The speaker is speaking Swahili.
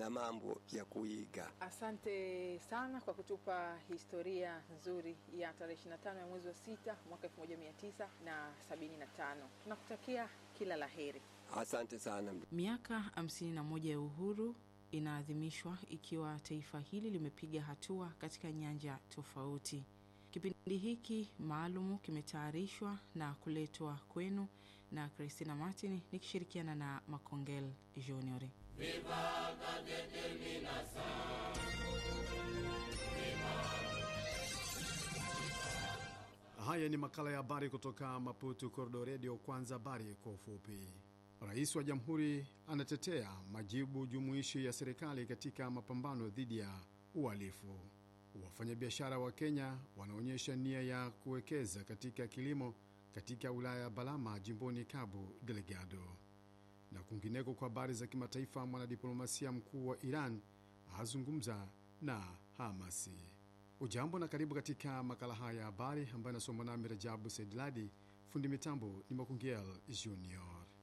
na mambo ya kuiga. Asante sana kwa kutupa historia nzuri ya tarehe 25 ya mwezi wa sita mwaka 1975. Tunakutakia kila la heri. Asante sana. Miaka 51 ya uhuru inaadhimishwa ikiwa taifa hili limepiga hatua katika nyanja tofauti. Kipindi hiki maalumu kimetayarishwa na kuletwa kwenu na Christina Martin nikishirikiana na Makongel Junior. Haya ni makala ya habari kutoka Maputo Kordo Redio. Kwanza habari kwa ufupi. Rais wa jamhuri anatetea majibu jumuishi ya serikali katika mapambano dhidi ya uhalifu. Wafanyabiashara wa Kenya wanaonyesha nia ya kuwekeza katika kilimo katika wilaya ya Balama jimboni Cabo Delgado. Na kwingineko, kwa habari za kimataifa, mwanadiplomasia mkuu wa Iran azungumza na Hamasi. Ujambo na karibu katika makala haya ya habari ambayo inasomwa nami Rajabu Saidladi. Fundi mitambo ni Makungiel Junior.